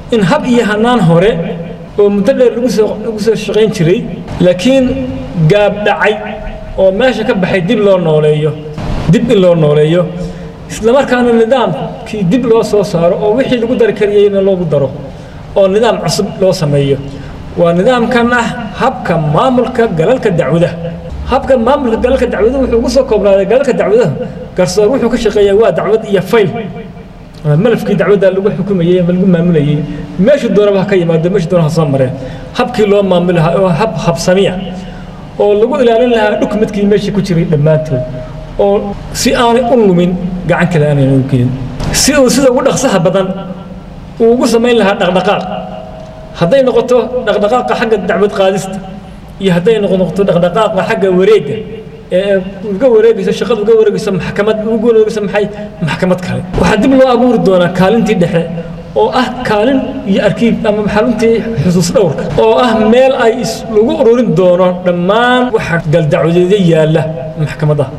in hab iyo hanaan hore oo muddo dheer lagu soo lagu soo shaqayn jiray laakiin gaab dhacay oo meesha ka baxay dib loo nooleeyo dib in loo nooleeyo islamarkaana nidaamkii dib loo soo saaro oo wixii lagu dari kariyeyna loogu daro oo nidaam cusub loo sameeyo waa nidaamkan ah habka maamulka galalka dacwadaha habka maamulka galalka dacwadaha wuxuu ugu soo koobnaaday galalka dacwadaha garsoor wuxuu ka shaqeeyaa waa dacwad iyo fayl malafkii dacwadda lagu xukumayey ama lagu maamulayey meeshu doonaba ha ka yimaado meeshu doona ha soo mareen habkii loo maamuli lahaa oo hab habsamiya oo lagu ilaalin lahaa dhukmadkii meesha ku jiray dhammaantood oo si aanay u lumin gacan kale aanay u gelin si uu sida ugu dhaqsaha badan uu ugu samayn lahaa dhaqdhaqaaq hadday noqoto dhaqdhaqaaqa xagga dacwad qaadista iyo hadday noqoto dhaqdhaqaaqa xagga wareegga ee uga wareegayso shaqada uga wareegayso maxkamad uga wareegayso maxay maxkamad kale waxaa dib loo abuuri doonaa kaalintii dhexe oo ah kaalin iyo arkiib ama xaruntii xusuus dhowrka oo ah meel ay lagu ururin doono dhammaan waxa galdacwadeedyo yaalla maxkamadaha